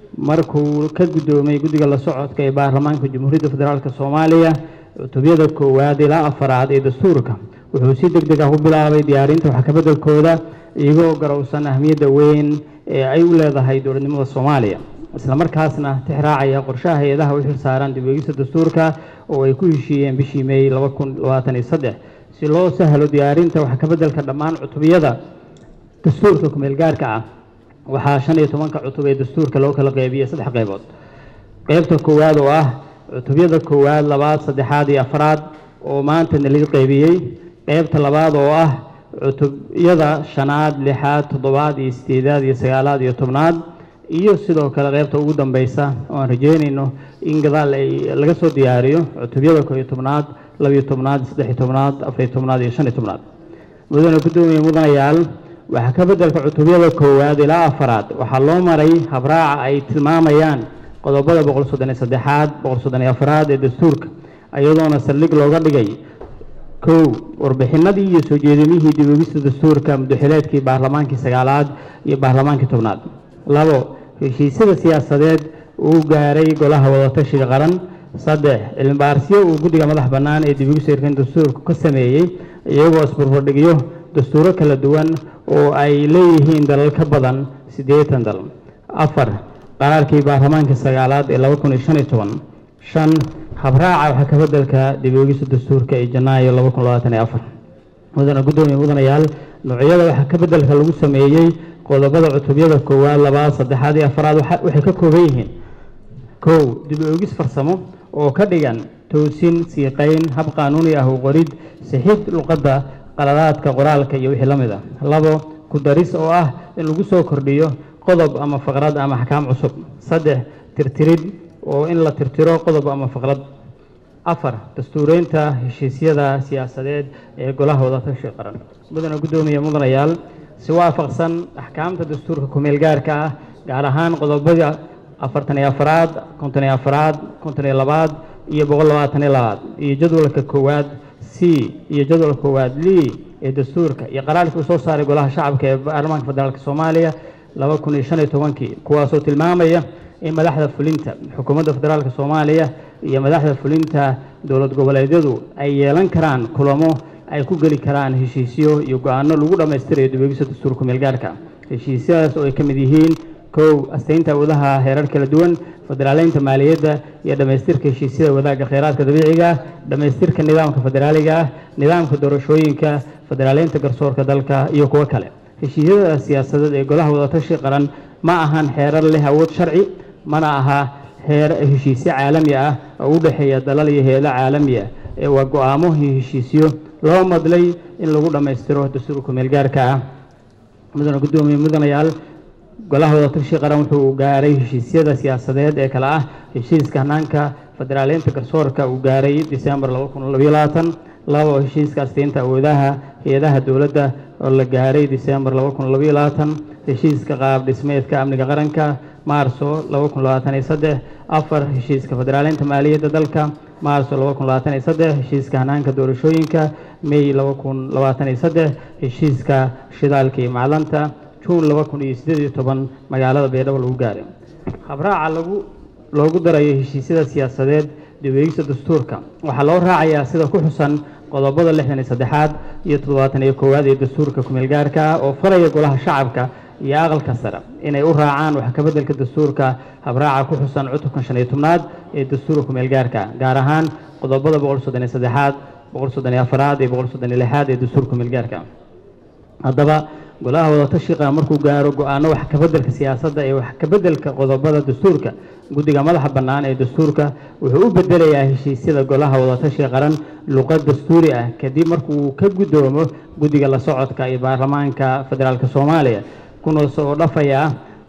markuu ka guddoomay guddiga la socodka ee baarlamaanka jamhuuriyadda federaalk soomaaliya cutubyada koowaad ilaa afaraad ee dastuurka wuxuu si deg deg ah u bilaabay diyaarinta wax kabeddelkooda iyagoo garowsan ahmiyadda weyn ee ay u leedahay dowladnimada soomaaliya isla markaasna tixraacaya qorshaha hay-adaha u xilsaaran dib eegista dastuurka oo ay ku heshiiyeen bishii may laba kun labaatan iyo saddex si loo sahlo diyaarinta wax kabeddelka dhammaan cutubiyada dastuurka kumeel gaarka ah waxaa shan iyo tobanka cutub ee dastuurka loo kala qeybiyey saddex qeybood qeybta koowaad oo ah cutubyada koowaad labaad saddexaad iyo afraad oo maanta nalii qeybiyey qeybta labaad oo ah cutubyada shanaad lixaad toddobaad iyo sideedaad iyo sagaalaad iyo tobnaad iyo sidoo kale qeybta ugu dambeysa oo aan rajeynayno in gadaal ay laga soo diyaariyo cutubyada koo iyo tobnaad labiyo tobnaad saddexiyo tobnaad afariyo tobnaad iyo shan iyo tobnaad mudane guddoomiye mudanayaal waxaa ka beddelka cutubyada koowaad ilaa afaraad waxaa loo maray habraaca ay tilmaamayaan qodobada boqol soddon iyo saddexaad boqol soddon iyo afaraad ee dastuurka iyadoona saldhig looga dhigay kow warbixinadii iyo soo jeedimihii dib eegista dastuurka muddaxileedkii baarlamaankii sagaalaad iyo baarlamaankii tobnaad labo heshiisyada siyaasadeed uu gaaray golaha wadatashiga qaran saddex cilmibaarisyo uu guddiga madax bannaan ee dib eegista hirkan dastuurka ka sameeyey iyagoo isbarbardhigyo dastuuro kala duwan oo ay leeyihiin dalal ka badan siddeetan dal afar qaraarkii baarlamaanka sagaalaad ee laba kun iyo shan iyo toban shan habraaca waxaa ka beddelka dib eegista dastuurka ee janaayo laba kun labaatan iyo afar mudane guddoomiye mudanayaal noocyada waxaa ka beddelka lagu sameeyey qodobada cutubyada koowaad labaad saddexaad iyo afaraad waxay ka kooban yihiin kow dib eegis farsamo oo ka dhigan toosin siiqayn hab qaanuuni ah u qorid sixid luqadda qaladaadka qoraalka iyo wixii la mid ah labo ku daris oo ah in lagu soo kordhiyo qodob ama faqrad ama axkaam cusub saddex tirtirid oo in la tirtiro qodob ama faqrad afar dastuureynta heshiisyada siyaasadeed ee golaha wadatashiga qaran mudane guddoomiye mudanayaal si waafaqsan axkaamta dastuurka kumeel gaarka ah gaar ahaan qodobada afartan iyo afaraad konton iyo afaraad konton iyo labaad iyo boqol labaatan iyo labaad iyo jadwalka koowaad c iyo jadwalka koowaad li ee dastuurka iyo qaraarkii uu soo saaray golaha shacabka ee baarlamaanka federaalk soomaaliya laba kun iyo shan iyo tobankii kuwaasoo tilmaamaya in madaxda fulinta xukuumadda federaalk soomaaliya iyo madaxda fulinta dowlad goboleedyadu ay yeelan karaan kulamo ay ku geli karaan heshiisyo iyo go-aano lagu dhammaystirayo dibegisa dastuurka kumeel gaarka heshiisyadaas oo ay ka mid yihiin kow astaynta awoodaha heerar kala duwan federaaleynta maaliyadda iyo dhammaystirka heshiisyada wadaagga kheyraadka dabiiciga ah dhammaystirka nidaamka federaaliga ah nidaamka doorashooyinka federaaleynta garsoorka dalka iyo kuwo kale heshiisyada siyaasadeed ee golaha wadatashi qaran ma ahan xeerar leh awood sharci mana aha heer heshiisyo caalami ah oo u dhexeeya dalal iyo hay-ado caalami ah ee waa go-aamo iyo heshiisyo loo madlay in lagu dhammaystiro dastuurka kumeel gaarka ah mudane guddoomiye mudanayaal golaha wadatashiga qaran wuxuu gaaray heshiisyada siyaasadeed ee kale ah heshiiska hanaanka federaaleynta garsoorka uu gaaray disembar laba kun labayo labaatan labo heshiiska asteynta awoodaha hay-adaha dowladda oo la gaaray disembar laba kun labayo labaatan heshiiska qaab dhismeedka amniga qaranka maarso laba kun labaatan iyo saddex afar heshiiska federaaleynta maaliyadda dalka maarso laba kun labaatan iyo saddex heshiiska hanaanka doorashooyinka may laba kun labaatan iyo saddex heshiiska shidaalka iyo macdanta juun laba kun iyo siddeed iyo toban magaalada baydhabo lagu gaaray habraaca lagu loogu darayo heshiisyada siyaasadeed dib-eegista dastuurka waxaa loo raacayaa sida ku xusan qodobada lixdan iyo saddexaad iyo toddobaatan iyo koowaad ee dastuurka kumeel gaarka ah oo faraya golaha shacabka iyo aqalka sare inay u raacaan wax kabeddelka dastuurka habraaca ku xusan cutubka shan iyo tobnaad ee dastuurka kumeel gaarka ah gaar ahaan qodobada boqol soddon iyo saddexaad boqol soddon iyo afaraad iyo boqol soddon iyo lixaad ee dastuurka kumeel gaarka ah haddaba golaha wadatashiqa markuu gaaro go-aano wax kabeddelka siyaasadda ee wax kabeddelka qodobada dastuurka guddiga madaxa bannaan ee dastuurka wuxuu u bedelayaa heshiisyada golaha wadatashiga qaran luqad dastuuri ah kadib markuu ka guddoomo guddiga la socodka iyo baarlamaanka federaalk soomaaliya kuna soo dhafayaa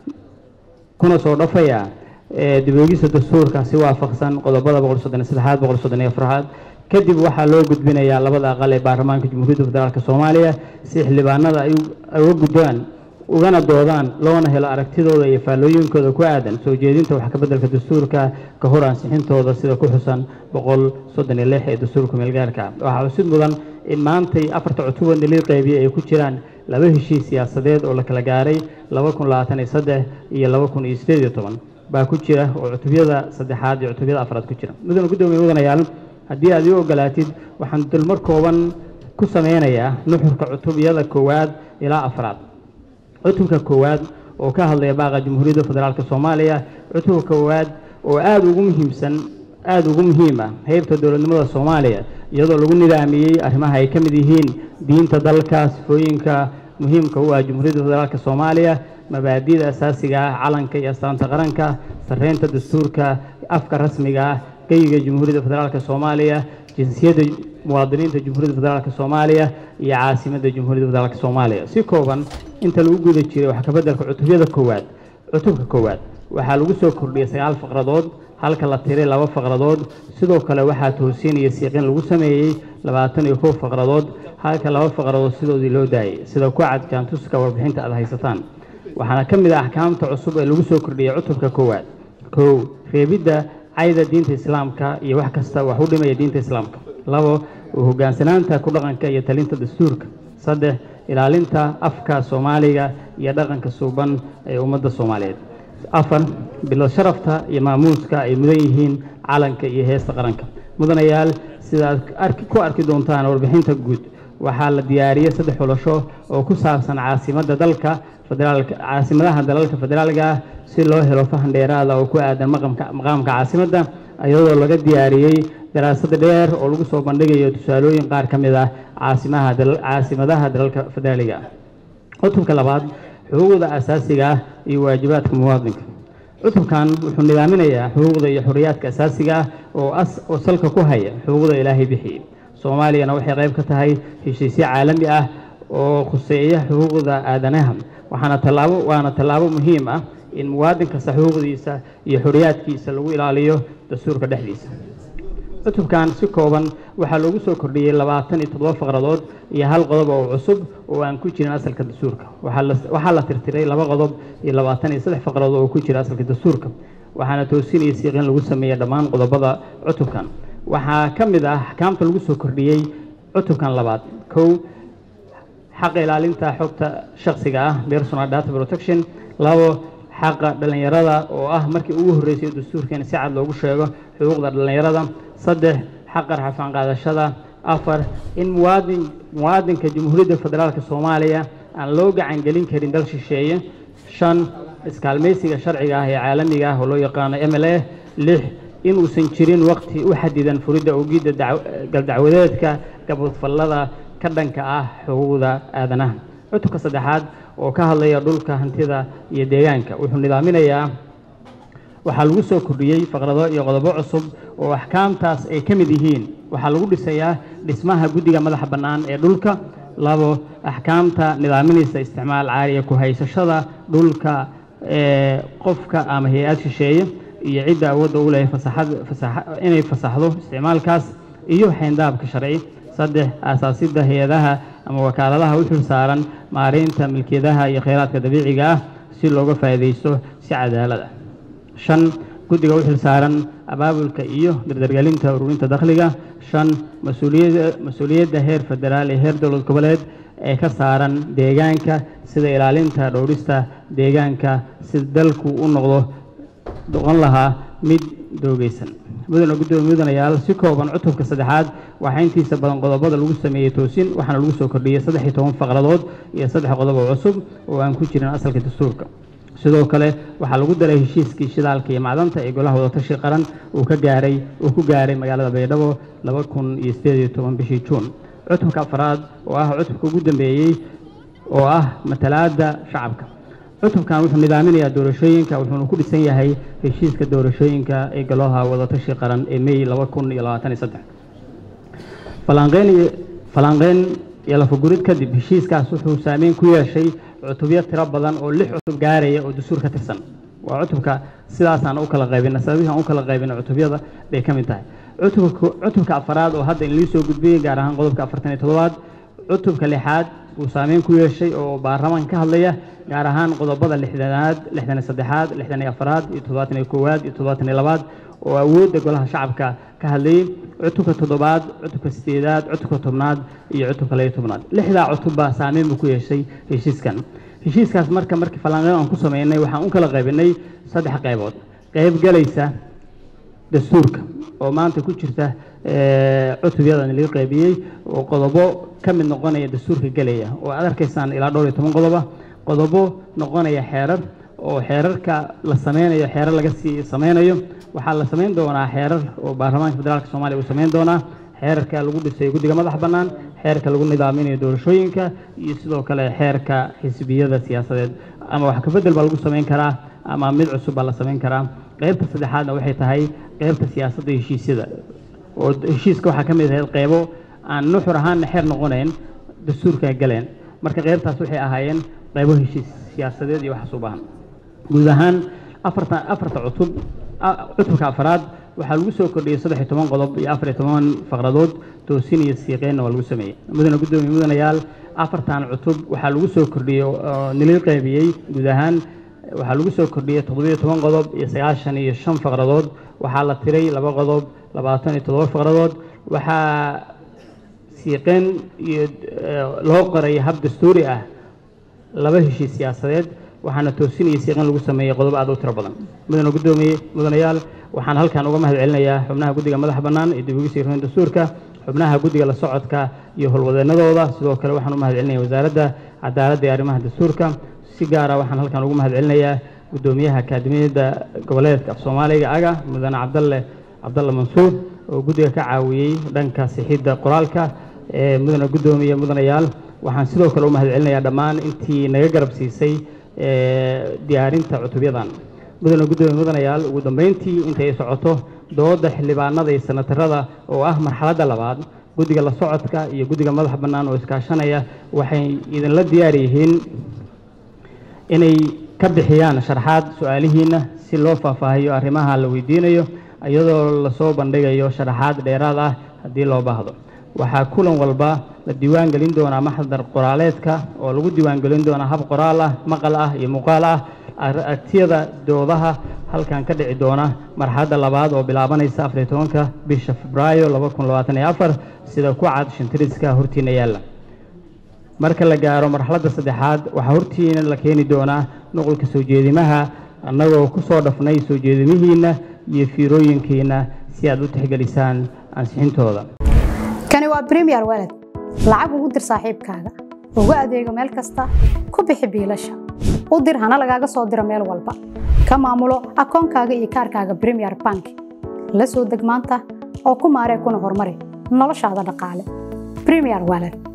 kuna soo dhafayaa dib-eegista dastuurka si waafaqsan qodobada boqol soddon iyo saddexaad boqol soddon iyo afraad kadib waxaa loo gudbinayaa labada aqal ee baarlamaanka jamhuuriyadda federaalk soomaaliya si xildhibaanada ay uga gudbaan ugana doodaan loona helo aragtidooda iyo faallooyinkooda ku aadan soo jeedinta wax kabeddelka dastuurka ka hor ansixintooda sida ku xusan boqol soddon iyo lix ee dastuurka meelgaarka waxaa xusid mudan in maantay afarta cutuban daliil qeybiye ay ku jiraan laba heshiis siyaasadeed oo la kala gaaray laba kun labaatan iyo saddex iyo laba kun iyo siddeed iyo toban baa ku jira oo cutubyada saddexaad iyo cutubyada afraad ku jira mudana guddoomiye mudanayaal haddii aad ii ogolaatid waxaan dulmar kooban ku sameynayaa nuxurka cutubyada koowaad ilaa afraad cutubka koowaad oo ka hadlaya baaqa jamhuuriyadda federaalk soomaaliya cutubka koowaad oo aada ugu muhiimsan aada ugu muhiim ah heybta dowladnimada soomaaliya iyadoo lagu nidaamiyey arrimaha ay ka mid yihiin diinta dalka sifooyinka muhiimka u ah jamhuuriyadda federaalk soomaaliya mabaadi'da asaasiga ah calanka iyo astaanta qaranka sarreynta dastuurka afka rasmiga ah geyiga jamhuuriyadda federaalk soomaaliya jinsiyadda muwaadiniinta jamhuuriyadda federaalk soomaaliya iyo caasimadda jamhuuriyadda federaalk soomaaliya si kooban inta lagu guda jiray wax kabeddelka cutubyada koowaad cutubka koowaad waxaa lagu soo kordhiyey sagaal faqradood halka la tiray laba faqradood sidoo kale waxaa toosiin iyo siiqin lagu sameeyey labaatan iyo kow faqradood halka laba faqradood sidoodii loo daayay sida ku cad jaantuska warbixinta aad haysataan waxaana ka mid ah axkaamta cusub ee lagu soo kordhiyey cutubka koowaad kow reebidda cayda diinta islaamka iyo wax kasta wax u dhimaya diinta islaamka labo hogaansanaanta ku dhaqanka iyo talinta dastuurka saddex ilaalinta afka soomaaliga iyo dhaqanka suuban ee ummadda soomaaliyeed afar bilo sharafta iyo maamuuska ay mudan yihiin calanka iyo heesta qaranka mudanayaal sidaad ku arki doontaan warbixinta guud waxaa la diyaariyey saddex xulasho oo ku saabsan caasimadda dalka federaalka caasimadaha dalalka federaalka ah si loo helo fahan dheeraada oo ku aadan maqaamka caasimadda iyadoo laga diyaariyey daraasad dheer oo lagu soo bandhigayo tusaalooyin qaar ka mid ah caasimaha caasimadaha dalalka federaaliga ah cutubka labaad xuquuqda asaasiga ah iyo waajibaadka muwaadinka cutubkan wuxuu nidaaminayaa xuquuqda iyo xorriyaadka asaasiga ah oo oo salka ku haya xuquuqda ilaahay bixiyey soomaaliyana waxay qayb ka tahay heshiisyo caalami ah oo khuseeya xuquuqda aadanaha waxaana tallaabo waana tallaabo muhiim ah in muwaadin kasta xuquuqdiisa iyo xorriyaadkiisa lagu ilaaliyo dastuurka dhexdiisa cutubkan si kooban waxaa loogu soo kordhiyey labaatan iyo toddoba faqradood iyo hal qodob oo cusub oo aan ku jirin asalka dastuurka waxaa la tirtiray laba qodob iyo labaatan iyo saddex faqradood oo ku jira asalka dastuurka waxaana toosinaya siiqin lagu sameeyey dhammaan qodobada cutubkan waxaa ka mid ah axkaamta lagu soo kordhiyey cutubkan labaad kow xaqa ilaalinta xogta shaksiga ah personal data protection labo xaqa dhallinyarada oo ah markii ugu horreysay dastuurkeena si cad loogu sheego xuquuqda dhallinyarada saddex xaqa rafaan qaadashada afar in muwaadin muwaadinka jamhuuriyadda federaalk soomaaliya aan loo gacan gelin karin dal shisheeye shan iskaalmaysiga sharciga ah ee caalamiga ah oo loo yaqaano m l a lix inuusan jirin waqti u xadidan furidda ogidda galdacwadeedka gabadfallada ka dhanka ah xuquuqda aadanaha cutubka saddexaad oo ka hadlaya dhulka hantida iyo deegaanka wuxuu nidaaminayaa waxaa lagu soo kordhiyey faqrado iyo qodobo cusub oo axkaamtaas ay ka mid yihiin waxaa lagu dhisayaa dhismaha guddiga madaxa bannaan ee dhulka labo axkaamta nidaaminaysa isticmaal caariya ku haysashada dhulka ee qofka ama hay-ad shisheeye iyo cidda awoodda u leh inay fasaxdo isticmaalkaas iyo xayndaabka sharci saddex aasaasidda hay-adaha ama wakaaladaha u xil saaran maareynta milkiyadaha iyo kheyraadka dabiiciga ah si looga faa'iidaysto si cadaalad ah shan guddiga u xil saaran abaabulka iyo dardargelinta ururinta dakhliga shan mas-uuliyadda mas-uuliyadda heer federaal iyo heer dowlad goboleed ee ka saaran deegaanka sida ilaalinta dhowrista deegaanka si dalku u noqdo noqon lahaa mid doogeysan mudana guddoomiye mudanayaal si kooban cutubka saddexaad waxaa intiisa badan qodobada lagu sameeyey toosin waxaana lagu soo kordhiyey saddex iyo toban faqradood iyo saddex qodob oo cusub oo aan ku jirin asalka dastuurka sidoo kale waxaa lagu daray heshiiskii shidaalka iyo macdanta ee golaha wadatashi qaran uu ka gaaray uu ku gaaray magaalada baydhabo laba kun iyo sideed iyo toban bishii juun cutubka afraad oo ah cutubka ugu dambeeyey oo ah matalaadda shacabka cutubkan wuxuu nidaaminayaa doorashooyinka wuxuuna ku dhisan yahay heshiiska doorashooyinka ee golaha wadatashi qaran ee may laba kun iyo labaatan iyo saddex falanqeyn iyo falanqeyn iyo lafagurid kadib heshiiskaas wuxuu saameyn ku yeeshay cutubyo tiro badan oo lix cutub gaaraya oo dastuur ka tirsan waa cutubka sidaasaan u kala qaybina sababihii aan u kala qaybina cutubyada bay ka mid tahay cutubka cutubka afaraad oo hadda inlii soo gudbiyey gaar ahaan qodobka afartan iyo toddobaad cutubka lixaad uu saameyn ku yeeshay oo baarlamaan ka hadlaya gaar ahaan qodobada lixdanaad lixdan iyo saddexaad lixdan iyo afaraad iyo toddobaatan iyo koowaad iyo toddobaatan iyo labaad oo awoodda golaha shacabka ka hadlayey cutubka toddobaad cutubka sideedaad cutubka tobnaad iyo cutubka layo tobnaad lixdaa cutubba saameyn buu ku yeeshay heshiiskan heshiiskaas marka markii falanqeyn aan ku sameynay waxaan u kala qaybinay saddex qaybood qayb galaysa dastuurka oo maanta ku jirta cutubyadan laga qaybiyey oo qodobo ka mid noqonaya dastuurka gelaya oo aad arkaysaan ilaa dhowr iyo toban qodoba qodobo noqonaya xeerar oo xeerarka la sameynayo xeerar laga sii sameynayo waxaa la samayn doonaa xeerar oo baarlamaanka federaalk soomaaliya uu samayn doonaa xeerarka lagu dhisay guddiga madax bannaan xeerka lagu nidaaminayo doorashooyinka iyo sidoo kale xeerka xisbiyada siyaasadeed ama wax kabedel baa lagu samayn karaa ama mid cusub baa la samayn karaa qaybta saddexaadna waxay tahay qaybta siyaasadda heshiisyada oo heshiiska waxaa ka mid ahayd qaybo aan nuxur ahaanna xeer noqonayn dastuurka galeen marka qaybtaas waxay ahaayeen qaybo heshiis siyaasadeed iyo waxaas u baahan guud ahaan afarta afarta cutub cutubka afraad waxaa lagu soo kordhiyey saddex iyo toban qodob iyo afar iyo toban faqradood toosin iyo siiqeynna waa lagu sameeyey mudane guddoomiye mudanayaal afartan cutub waxaa lagu soo kordhiyey oo nilil qaybiyey guud ahaan waxaa lagu soo kordhiyey toddobiyo toban qodob iyo sagaashan iyo shan faqradood waxaa la tiray laba qodob labaatan iyo toddoba faqradood waxaa siiqeyn iyo loo qoray hab dastuuri ah laba heshiis siyaasadeed waxaana toosin iyo siiqeyn lagu sameeyey qodobo aad u tiro badan mudane guddoomiye mudanayaal waxaan halkan uga mahad celinayaa xubnaha guddiga madaxa bannaan ee dib ugu siireen dastuurka xubnaha guddiga la socodka iyo howlwadeennadooda sidoo kale waxaan u mahad celinaya wasaaradda cadaaladda iyo arrimaha dastuurka si gaara waxaan halkan ugu mahad celinayaa guddoomiyaha akaademiyadda goboleedka af soomaaliga aga mudane cabdalle cabdalle mansuur oo guddiga ka caawiyey dhanka sixidda qoraalka ee mudane guddoomiye mudanayaal waxaan sidoo kale u mahad celinayaa dhammaan intii naga garab siisay diyaarinta cutubyadan mudane guddoomiye mudanayaal ugu dambeyntii intay socoto dooda xildhibaanada iyo sanatarada oo ah marxaladda labaad guddiga la socodka iyo guddiga madaxa bannaan oo iskaashanaya waxay idinla diyaar yihiin inay ka bixiyaan sharxaad su-aalihiina si loo faahfaahiyo arrimaha la weydiinayo iyadoo lasoo bandhigayo sharaxaad dheeraad ah haddii loo baahdo waxaa kulan walba la diiwaan gelin doonaa maxdar qoraaleedka oo lagu diiwaan gelin doonaa hab qoraal ah maqal ah iyo muuqaal ah aragtiyada doodaha halkan ka dhici doona marxaladda labaad oo bilaabanaysa afariyo tobanka bisha febraayo laba kun labaatan iyo afar sida ku cad shantiriska hortiina yaalla marka la gaaro marxaladda saddexaad waxaa hortiina la keeni doonaa nuqulka soo jeedimaha annagoo ku soo dhafnay soo jeedimihiinna iyo fiirooyinkiina si aad u tixgelisaan ansixintooda kani waa bremiyer walad lacag ugu dir saaxiibkaaga ugu adeego meel kasta ku bixi biilasha u dir hana lagaaga soo diro meel walba ka maamulo akoonkaaga iyo kaarkaaga bremiyer bank la soo deg maanta oo ku maaree kuna horumari noloshaada dhaqaale bremiyer walad